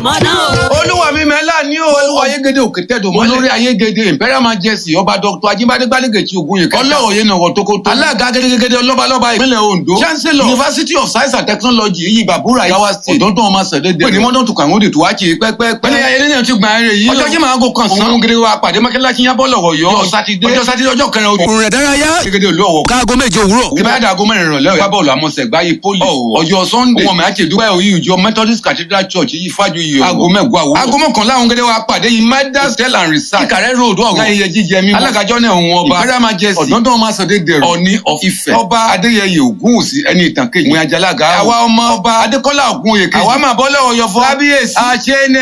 mọ́nà o. olúwa mi mẹ́lá ní o. olúwa ayégede òkè tẹ̀dọ̀ mọ́lẹ̀. olórí ayégede imperial majesty ọba dr ajibade gbálẹ́gẹ̀tì ogun yìí. ọlọ́rọ̀ yẹn nàwọ̀ tókótó. alága gẹ́gẹ́gẹ́dẹ́ ọlọ́balọ́ba ìpínlẹ̀ ondo. chancellor university of science and technology yìí bàbúrà yawa state. ọ̀dọ́dún ọmọ sẹ̀dẹ̀ dẹ̀. pèní mọ́tò tukọ̀ àwọn òde tó wá kì í pẹ́pẹ́pẹ́. pẹ̀lẹ́ ayẹyẹ náà ti gbà ẹrẹ yìí. ọjọ́ jí máa gò kan sàn. òun gẹ́gẹ́ wa pàdé mọ́kẹ́láṣí yábọ̀ lọ́wọ́ yọ. ọjọ́ sátidé ọjọ́ sátidé ọjọ́ kẹrin ojú. òrùn rẹ̀ dárayá gẹ́gẹ́ olú ọ̀wọ̀ káago méje òwúrọ̀. ìbáradà aago mẹ́rin ìrọ̀lẹ́ ọ̀yọ́ bọ́ọ̀lù àmọ́sẹ̀ gbáyé poli ọjọ́ sunday ọmọ mi àti ìdúpẹ́ òyìn ìjọ methodist cathedral church yìí fájú yìí aago mẹ́gbọ́ àwọ̀ aago mọ́kànlá àwọn gẹ́gẹ́ wa pàdé yìí midas hotel and research ìkàrẹ́ road ọ̀gá ayẹyẹ jíjẹ mímu alágàjọ́ náà òun ọba imperial majesty ọ̀dọ́dún ọmọ asọ̀dé dẹ̀rọ̀ ọ̀ní of Ifẹ̀ ọba adéyẹyẹ ògúnwùsì ẹni ìtàn kejì ìwé ajalaga àwa ọmọ ọba adékọ́lá ògúnwòye kejì àwa máa bọ́ lọ́wọ́ yọfọ́ kábíyèsí àṣẹ